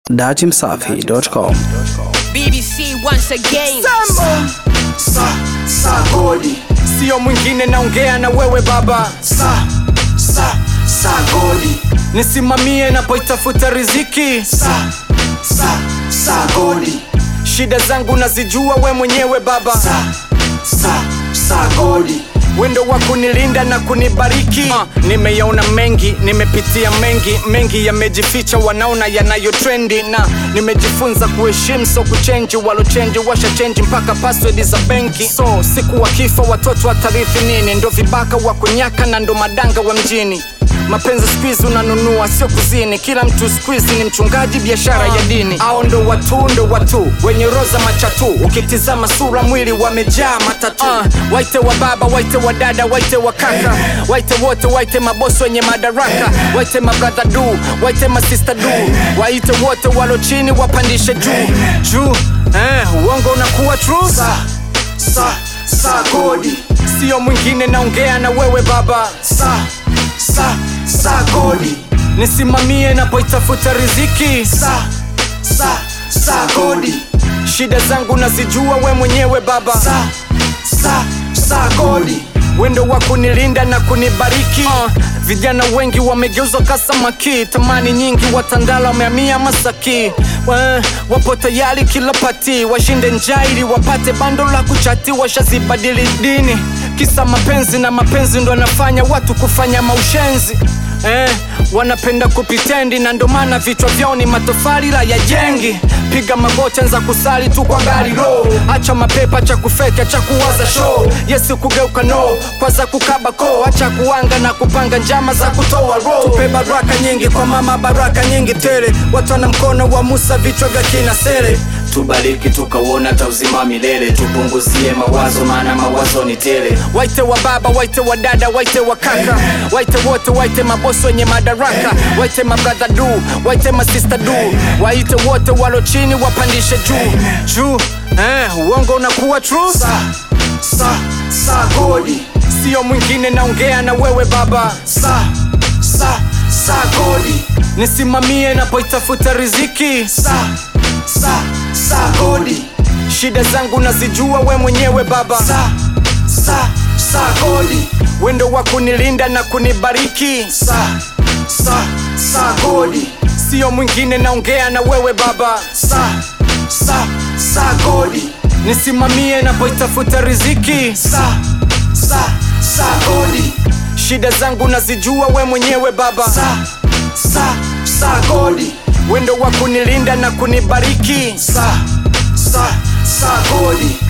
datimsafi.com. BBC once again. sa sa godi sio mwingine naongea na wewe baba sa sa sa godi nisimamie napoitafuta riziki sa sa sa godi shida zangu nazijua we mwenyewe baba sa sa sa godi wendo wa kunilinda na kunibariki uh, nimeyaona mengi nimepitia mengi mengi yamejificha wanaona yanayo trendi na nimejifunza kuheshimu so kuchenji walochenji washa chenji mpaka password za benki so siku wakifa watoto watarithi nini ndo vibaka wa kunyaka na ndo madanga wa mjini mapenzi skuizi unanunua sio kuzini kila mtu skuizi ni mchungaji biashara ya dini au ndo watu ndo watu wenye roza machatu ukitizama sura mwili wamejaa matatu uh, waite wa baba waite wa dada waite wa kaka waite wote waite mabosi wenye madaraka waite mabradha du waite masista du waite wote walo chini wapandishe juu juu eh, uongo unakuwa true sa sa sa godi sio mwingine naongea na wewe baba sa sa sa godi nisimamie napoitafuta riziki sa sa sa godi shida zangu nazijua we mwenyewe baba sa sa sa godi wendo wa kunilinda na kunibariki uh, vijana wengi wamegeuzwa kasamaki tamani nyingi watandala wameamia masaki uh, wapo tayari kila pati washinde njaa ili wapate bando la kuchati washazibadili dini kisa mapenzi na mapenzi ndo anafanya watu kufanya maushenzi Eh, wanapenda kupitendi na ndo maana vichwa vyao ni matofali la ya jengi piga magoti za kusali tu kwa gari ro acha mapepa cha kufeka cha kuwaza show yesu kugeuka no kwaza kukaba ko acha kuanga na kupanga njama za kutoa ro tupe baraka nyingi kwa mama baraka nyingi tele watu wana mkono wa musa vichwa vya kina sele tubariki tukauona tauzima milele tupunguzie mawazo maana mawazo ni tele waite wa baba waite wa dada waite wa kaka waite wote waite mabosi wenye madaraka waite mabradha du waite masista du waite wote walo chini wapandishe juu juu eh, uongo unakuwa true sa sa sa godi sio mwingine naongea na wewe baba sa sa sa godi nisimamie napoitafuta riziki sa sa sa godi shida zangu nazijua we mwenyewe baba sa sa sa godi wendo wa kunilinda na kunibariki sa sa sa godi sio mwingine naongea na wewe baba sa sa sa godi nisimamie napoitafuta riziki sa sa sa godi shida zangu nazijua we mwenyewe baba sa sa sa godi wendo wa kunilinda na kunibariki sa sa sa godi